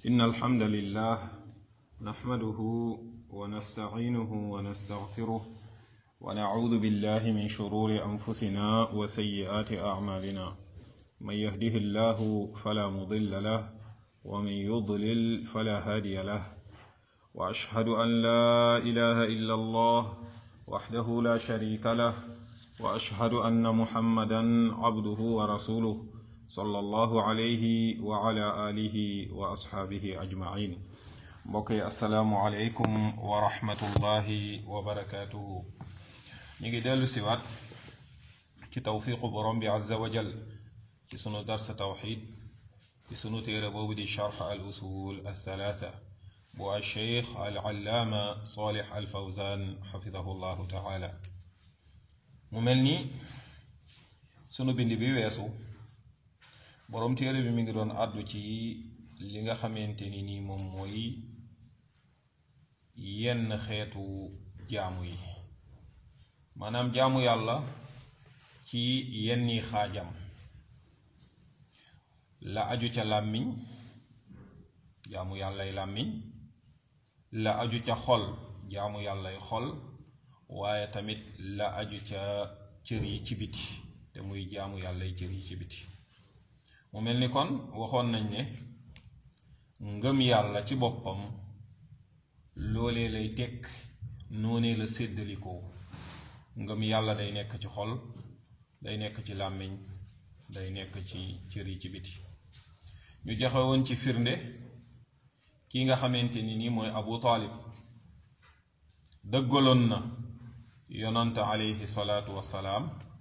إن الحمد لله نحمده ونستعينه ونستغفره ونعوذ بالله من شرور أنفسنا وسيئات أعمالنا من يهده الله فلا مضل له ومن يضلل فلا هادي له وأشهد أن لا إله إلا الله وحده لا شريك له وأشهد أن محمدا عبده ورسوله صلى الله عليه وعلى آله وأصحابه أجمعين mbokk asalaamu aleykum wa rahmatullahi wa barakaatuhu ñu ngi dellu siwaat ci tawfiqu borom bi azza wa jal ci sunu darsa tawxid ci sunu téere boobu di charx al usul althalatha bu alcheikh al allaama salih al fawzan xafidahu llahu taala mu mel ni sunu bind bi weesu borom téere bi mi ngi doon àddu ci li nga xamante ni nii moom mooy yenn xeetu jaamu yi maanaam jaamu yàlla ci yenni xaajam la aju ca làmmiñ jaamu yàllay làmmiñ la aju ca xol jaamu yàllay xol waaye tamit la aju ca cër yi ci biti te muy jaamu yàllay cër yi ci biti mu mel ni kon waxoon nañ ne ngëm yàlla ci boppam loolee lay tekk noonee la séddalikoo ngëm yàlla day nekk ci xol day nekk ci làmmiñ day nekk ci cër yi ci biti ñu joxe woon ci firnde ki nga xamante ni nii mooy abu taalib dëggaloon na yonante alayhi salaatu wassalaam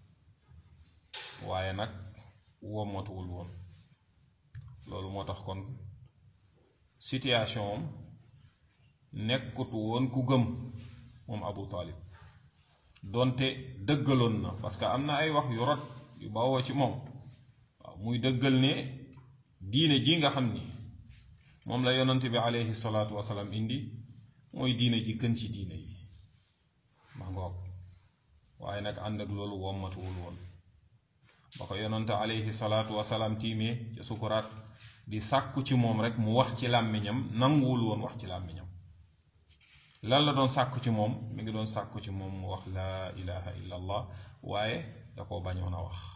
waaye nag wommatuwul woon loolu moo tax kon situation am nekkut woon ku gëm moom abu taalib donte dëggaloon na parce que am na ay wax yu rot yu bawoo ci moom waaw muy dëggal ne diine ji nga xam ni moom la yonante bi aleyhi salaatu wasalaam indi mooy diine ji gën ci diine yi ma ngoog waaye nag ànd ak loolu wommatuwul woon ba ko yonante aleyhi salaatu wasalaam tiimee ca sukuraat di sàkku ci moom rek mu wax ci làmmiñam nanguwul woon wax ci làmmiñam lan la doon sàkku ci moom mi ngi doon sàkku ci moom mu wax laa ilaha illa allah waaye da koo bañoon a wax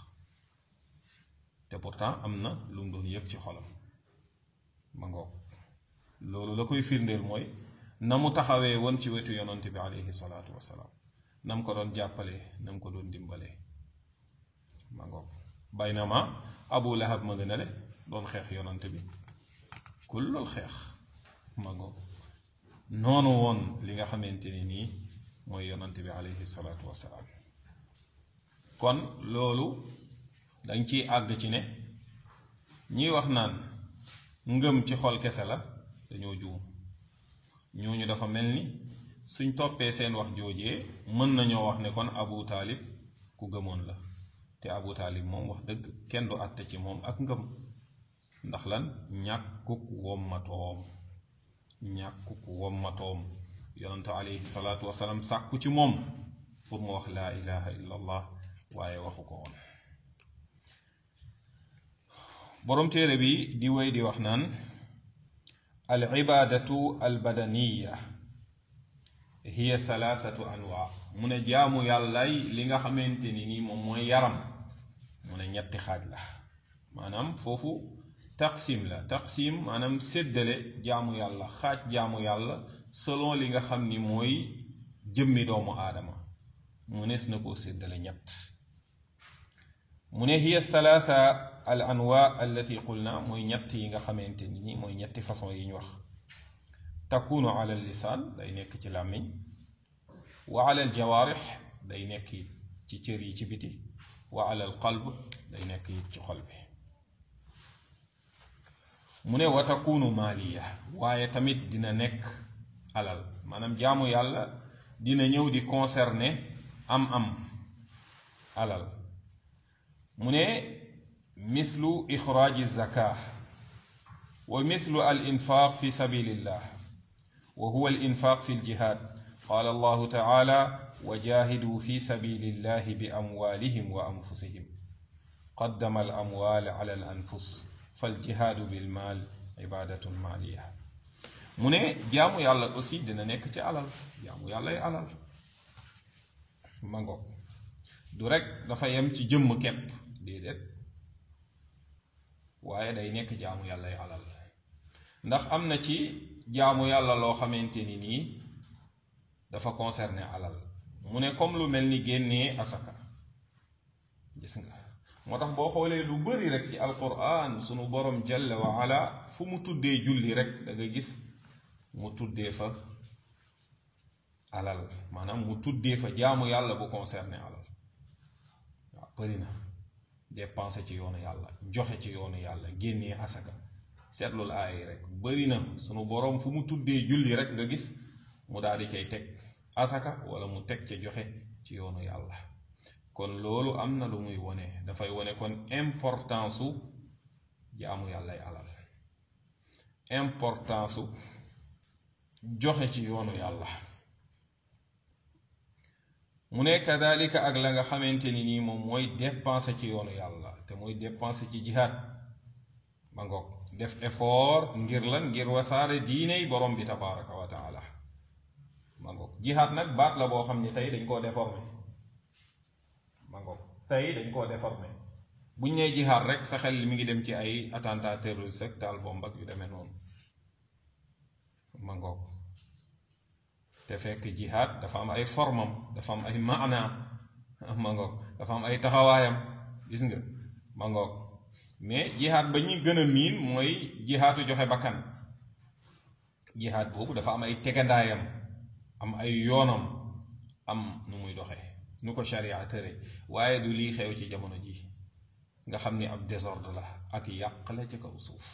te pourtant am na lu mu doon yëg ci xolam ma ngoog loolu la koy firndeel mooy na mu taxawee woon ci wetu yonante bi aleyhi salaatu wasalaam na mu ko doon jàppalee na mu ko doon dimbalee ma ngoog baynama abu lahab ma gën a le doon xeex yonante bi kullul xeex ma ngoog noonu woon li nga xamante ni nii mooy yonante bi aleyhi salaatu wasalaam kon loolu dañ ciy àgg ci ne ñiy wax naan ngëm ci xol kese la dañoo juum ñooñu dafa mel ni suñ toppee seen wax joojee mën nañoo wax ne kon abu taalib ku gëmoon la te abu taalib moom wax dëgg kenn du àtte ci moom ak ngëm ndax lan ñàkkuk wommatoom ñàkkuk wommatoom yonante alayhi salaatu wasalaam sàkku ci moom pour mu wax laa ilaha illa allah waaye waxu ko woon boroom téere bi di wéy di wax naan al ibaadatu al badaniya hiya thalathatu anwa mu ne jaamu yàllay li nga xamante ni nii moom mooy yaram mu ne ñetti xaaj la maanaam foofu taqsim la taqsim maanaam séddale jaamu yàlla xaaj jaamu yàlla selon li nga xam ni mooy jëmmi doomu aadama mu nees na koo séddale ñett mu ne hiya thalatha al anwa allati qulna mooy ñett yi nga xamante ni ni mooy ñetti façon yi ñu wax takunu ala lisaan day nekk ci làmmiñ wa ala al jawaarix day nekk ci cër yi ci biti wa ala al qalb day nekk ci xol bi mu ne wa takunu maaliya waaye tamit dina nekk alal maanaam jaamu yàlla dina ñëw di concerner am-am alal mu ne mithlu ixraaji zaka wa mithlu al infaq fi sabilillah wa huwa al infaq fi ljihad qala allahu taala wa jahidu fi sabilillahi bi amwalihim wa anfusihim qaddama al amwal ala al anfus فالجهاد بالمال ibadatun maliya mu ne jaamu yàlla aussi dina nekk ci alal jaamu yàllay alal mango du rek dafa yem ci jëmm kepp déedéet waaye day nekk jaamu yàllay alal ndax am na ci jaamu yàlla loo xamante ni nii dafa concerné alal mu ne comme lu mel ni génnee asaka gis nga moo tax boo xoolee lu bari rek ci alquran sunu borom jalla wa ala fu mu tuddee julli rek da nga gis mu tuddee fa alal maanaam mu tuddee fa jaamu yàlla bu concerné alal waaw bari na dépensé ci yoonu yàlla joxe ci yoonu yàlla génnee asaka seetlul aay rek bari na sunu borom fu mu tuddee julli rek nga gis mu daal di cay teg asaka wala mu teg ca joxe ci yoonu yàlla kon loolu am na lu muy wone dafay wone kon importance su jaamu yàllay alal importance su joxe ci yoonu yàlla mu ne kadalika ak la nga xamante ni nii moom mooy dépenser ci yoonu yàlla te mooy dépenser ci jihaad ma ngoog def effort ngir lan ngir wasaare diiney borom bi tabaraka wa taala ma ngoog jihaad nag baat la boo xam ni tey dañ koo déformé ma ngoog tey dañ koo déformé buñ nee jihaad rek sa xel mi ngi dem ci ay attentat terroriste ak taal bomb ak yu demee noonu ma ngoog te fekk jihaad dafa am ay formam dafa am ay maana ma ngoog dafa am ay taxawaayam gis nga ma ngoog mais jihaad ba ñu gën a miin mooy jihaadu joxe bakkan jihaad boobu dafa am ay tegandaayam am ay yoonam am nu muy doxe nu ko sharia tëre waaye du lii xew ci jamono ji nga xam ni ab désordre la ak yàq la ci kaw suuf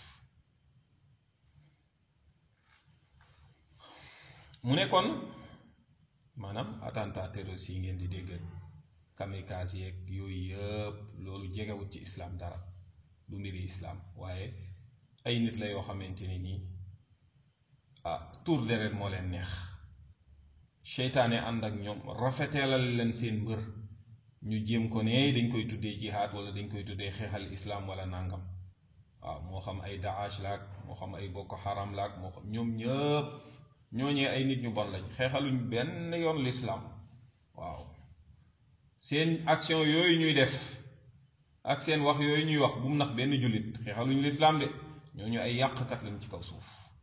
mu ne kon maanaam attentat terroriste yi ngeen di dégg kamikaze yeeg yooyu yëpp loolu jegewut ci islam dara du mbiri islam waaye ay nit la yoo xamante ni nii ah tour deret moo leen neex seytaane ànd ak ñoom rafeteelal leen seen mbër ñu jéem ko ne dañ koy tuddee jihaad wala dañ koy tuddee xeexal islam wala nangam waaw moo xam ay Daesh laak moo xam ay Boko Haram laak moo xam ñoom ñëpp ñooñee ay nit ñu bon lañ xeexaluñ benn yoon lislaam waaw seen action yooyu ñuy def ak seen wax yooyu ñuy wax bu mu nax benn jullit xeexaluñ lislaam de ñooñu ay yàqkat lañ ci kaw suuf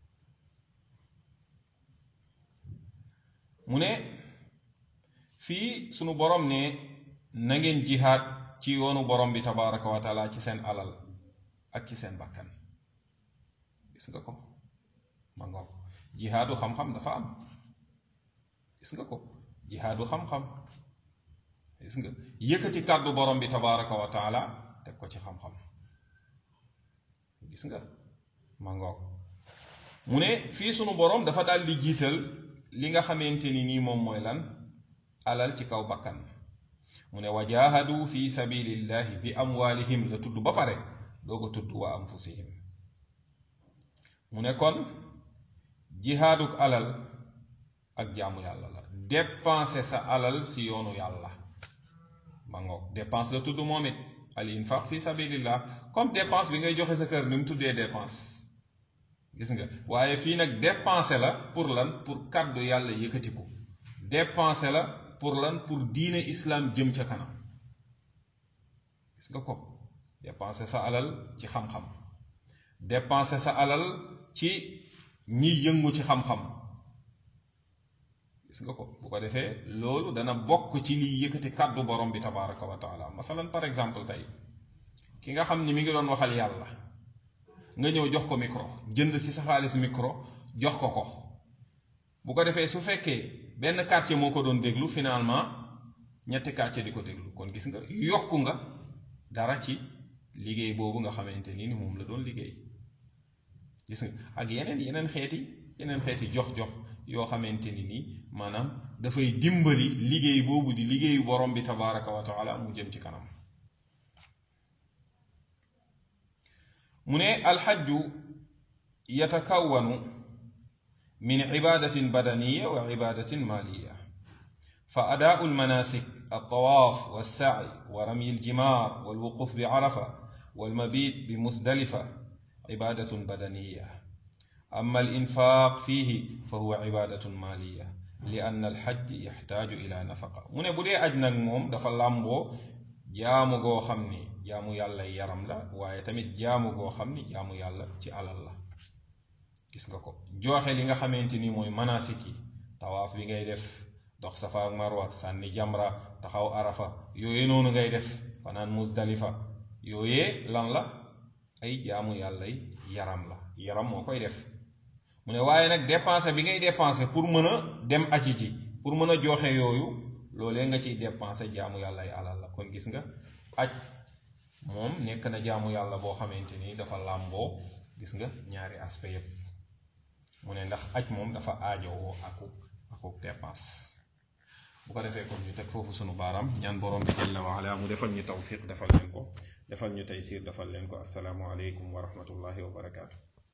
mu ne fii sunu borom ne na ngeen jihaad ci yoonu borom bi tabaraka wa taala ci seen alal ak ci seen bakkan gis nga ko ma ngoog jihaadu xam-xam dafa am gis nga ko jihaadu xam-xam gis nga yëkkati kàddu borom bi tabaraka wa taala teg ko ci xam-xam gis nga ma ngoog mu ne fii sunu borom dafa daal di jiital li nga xamante ni nii moom mooy lan alal ci kaw bakkan mu ne wa jaahadu fi sabilillahi bi amwaalihim la tudd ba pare doo ko tudd wa anfusihim mu ne kon jihaaduk alal ak jaamu yàlla la dépenser sa alal si yoonu yàlla ma ngoog dépense la tudd moom it al infaq fi sabilillah comme dépense bi ngay joxe sa kër ni mu tuddee dépense gis nga waaye fii nag dépenser la pour lan pour kàddu yàlla yëkkatiku dépenser la pour lan pour diine islam jëm ca kanam gis nga ko dépenser sa alal ci xam-xam dépenser sa alal ci ñi yëngu ci xam-xam gis nga ko bu ko defee loolu dana bokk ci liy yëkkati kàddu borom bi tabaraka wa taala masalan par exemple tey ki nga xam ni mi ngi doon waxal yàlla nga ñëw jox ko micro jënd si sa xaalis micro jox ko ko bu ko defee su fekkee benn quartier moo ko doon déglu finalement ñetti quartier di ko déglu kon gis nga yokku nga dara ci liggéey boobu nga xamante ni ni moom la doon liggéey gis nga ak yeneen yeneen xeeti yeneen xeeti jox-jox yoo xamante ni nii maanaam dafay dimbali liggéey boobu di liggéeyu borom bi tabaraka wa taala mu jëm ci kanam mu ne alxajju yatakawanu min ibadatin badaniya wa ibadatin maliya fa adaau almanasik الطواف والسعي ورمي الجمار والوقوف بعرفة والمبيت بمزدلفة ibadatun badaniya amma al infaq fiihi fa huwa ibadatun maliya li anna al xaj yaxtaaju ila nafaqa mu ne bu dee aj nag moom dafa làmboo jaamu goo xam ni jaamu yàlla yaram la waaye tamit jaamu goo xam ni jaamu yàlla ci alal la gis nga ko jooxe li nga xamante ni mooy manasik yi tawaaf bi ngay def dox safa ak marwa sànni jamra taxaw arafa yooyee noonu ngay def fanaan musdalifa yooyee lan la ay jaamu yàlla yaram la yaram moo koy def mu ne waaye nag dépensé bi ngay dépensé pour mën a dem aji ji pour mën a joxe yooyu loolee nga ciy dépensé jaamu yàlla ay alal la kon gis nga aj moom nekk na jaamu yàlla boo xamante ni dafa làmboo gis nga ñaari aspect yépp mu ne ndax aj moom dafa aajowoo aku aku dépense bu ko defee kon ñu teg foofu sunu baaraam ñaan borom bi jalla wa ala mu defal ñu tawfiq defal leen ko defal ñu taysir defal leen ko asalaamu aleykum wa rahmatullahi wa barakaatu